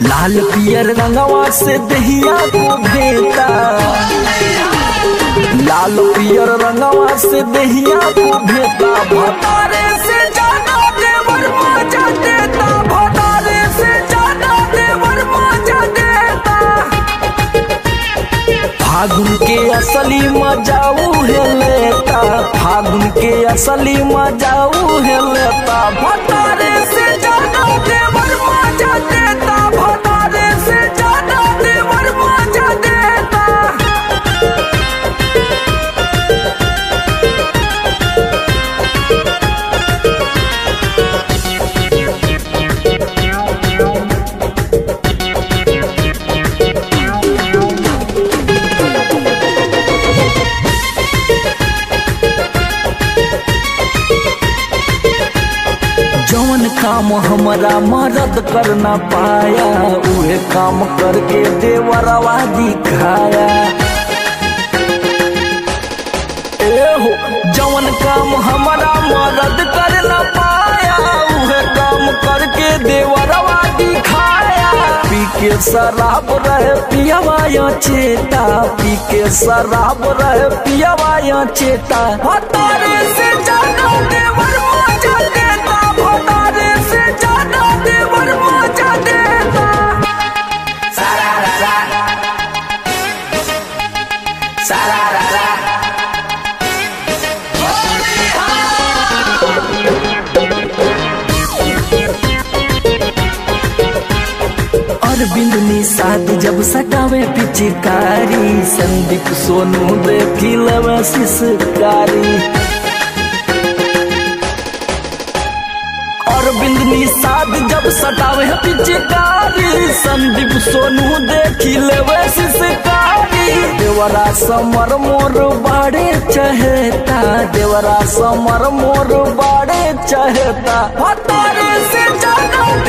लाल पियर रंगवा से दहिया को भेता लाल पियर रंगवा से दहिया को भेता भतारे से ज्यादा देवर मजा देता भतारे से ज्यादा देवर मजा देता फागुन के असली मजाऊ है लेता फागुन के असली मजाऊ है लेता भतारे से ज्यादा देवर मजा देता भतारे से ज्यादा देवर मजा देता जौन काम हमारा मदद कर ना पाया उहे काम करके देवरवा दिखाया ए हो जौन काम हमारा मदद कर ना पाया उहे काम करके देवरवा दिखाया पी के शराब रहे पियवा या चेता पी के शराब रहे पियवा या चेता भतारे से ज्यादा देवर मजा देता भतारे से ज्यादा देवर मजा देता अरविंद निषाद जब सटावे पिचकारी संदीप सोनू देखी लवे शिशकारी अरविंद निषाद जब सटावे पिचकारी संदीप सोनू देखी लेवे शिशकारी देवरा समर मोर बाड़े चहेता देवरा समर मोर बाड़े चहेता भतारे से ज्यादा